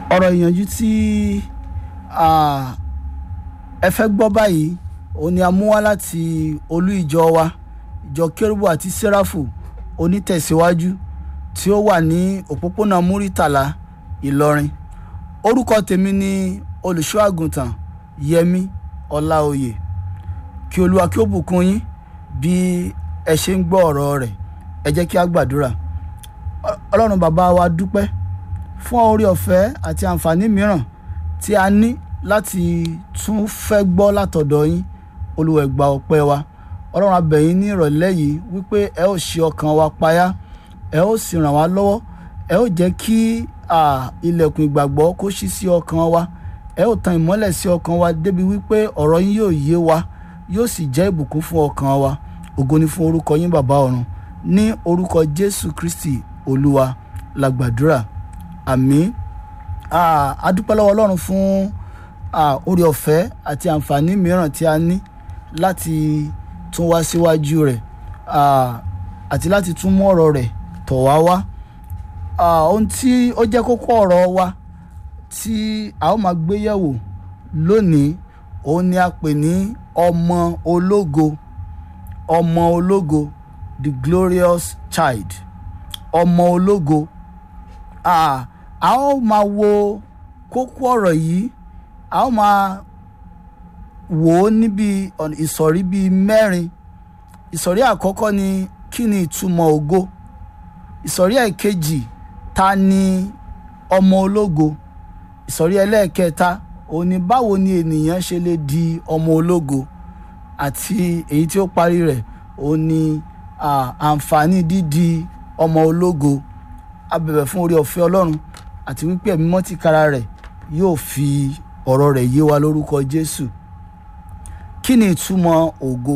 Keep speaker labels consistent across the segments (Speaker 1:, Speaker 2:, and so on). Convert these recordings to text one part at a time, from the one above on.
Speaker 1: ọ̀rọ̀ ìyànjú tí ẹ fẹ́ gbọ́ báyìí òun ni a mú wá láti olú ìjọ wa ìjọ kérúbù àti sẹ́ráfù onítẹ̀síwájú tí ó wà ní òpópónà múrítàlá ìlọrin orúkọ tèmi ni olùṣọ́ àgùntàn yẹmi ọláòyè kí olúwa kí ó bùkún yín bí ẹ ṣe ń gbọ́ ọ̀rọ̀ rẹ̀ ẹ jẹ́ kí a gbàdúrà ọlọ́run bàbá wa dúpẹ́ fún orí ọ̀fẹ́ àti àǹfààní mìíràn tí a ní láti tún fẹ́ gbọ́ látọ̀dọ̀ yín olúwa ẹ gbà ọpẹ́ wa ọlọ́run a bẹ̀ yín ní ìrọ̀lẹ́ yìí wípé ẹ ó ṣe ọkàn wa payá ẹ ó sì ràn wá lọ́wọ́ ẹ ó jẹ́ kí ilẹ̀kùn ìgbàgbọ́ kó ṣí sí ọkàn wa ẹ ó tan ìmọ́lẹ̀ sí ọkàn wa débi wípé ọ̀rọ̀ yín yóò yé wa yóò sì jẹ́ ìbùkún fún ọkàn wa ògo ni fún orúkọ yín bàbá ọ̀run ní orúkọ jésù kristi olúwa la gbàdúrà àmín a dúpẹ́ lọ́wọ́ ọlọ́run fún orí ọ̀fẹ́ àti àǹfààní mìíràn tí a ní láti tún wá síwájú rẹ̀ àti láti tún mú ọ̀rọ̀ rẹ̀ tọ̀ wá wá ohun tí ó jẹ́ kókó ọ̀rọ̀ wa tí a ó máa gbé yẹ̀wò lónìí òun ni a pè ní ọmọ ológo ọmọ ológo the glorious child ọmọ ológo a ó máa wo kókó ọ̀rọ̀ yìí a ó máa wò ó níbi ìsọ̀rí bíi mẹ́rin ìsọ̀rí àkọ́kọ́ ni kí ni ìtumọ̀ ògo ìsọ̀rí ẹ̀kejì ta ni ọmọ ológo ìsọ̀rí ẹlẹ́ẹ̀kẹta òun ni báwo ni ènìyàn ṣe lè di ọmọ ológo àti èyí tí ó parí rẹ̀ òun ni àǹfààní dídi ọmọ ológo a bẹ̀bẹ̀ fún orí ọ̀fẹ́ ọlọ́run àti wípé ẹ̀mí mọ́ tìkára rẹ̀ yóò fi ọ̀rọ̀ rẹ̀ yé wa lórúkọ jésù kí ni ìtumọ̀ ògo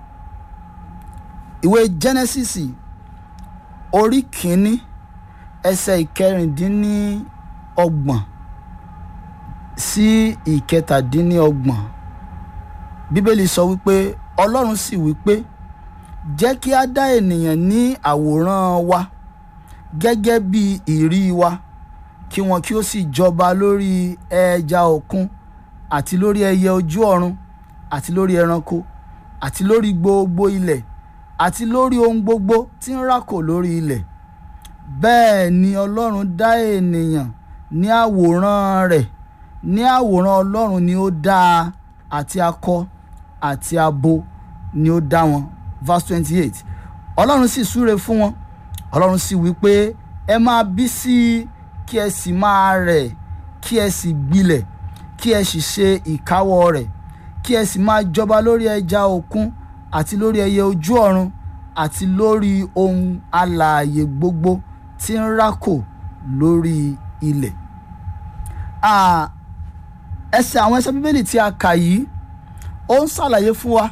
Speaker 1: ìwé genesis orí kìíní ẹsẹ̀ ìkẹrìndínlọ́gbọ̀n sí ìkẹtàdínlọ́gbọ̀n bíbélì sọ wípé ọlọ́run sì wípé jẹ́ kí a dá ènìyàn ní àwòrán wa gẹ́gẹ́ bí ìrí wa kí wọn kí ó sì jọba lórí ẹja òkun àti lórí ẹyẹ ojú ọ̀run àti lórí ẹranko àti lórí gbogbo ilẹ̀ àti lórí ohun gbogbo tí ń rákò lórí ilẹ̀ bẹ́ẹ̀ ni ọlọ́run dá ènìyàn ní àwòrán rẹ̀ ní àwòrán ọlọ́run ni ó dá a àti akọ àti abo ni ó dá wọn verse twenty eight ọlọ́run sì súre fún wọn ọlọ́run sì wí pé ẹ máa bí sí i kí ẹ sì máa rẹ̀ kí ẹ sì gbilẹ̀ kí ẹ sì ṣe ìkáwọ́ rẹ̀ kí ẹ sì máa jọba lórí ẹja òkun àti lórí ẹyẹ ojú ọ̀run àti lórí ohun alààyè gbogbo tí ń rákò lórí ilẹ̀. ẹsẹ̀ àwọn ẹsẹ̀ bíbélì tí a kà yìí ó ń ṣàlàyé fún wa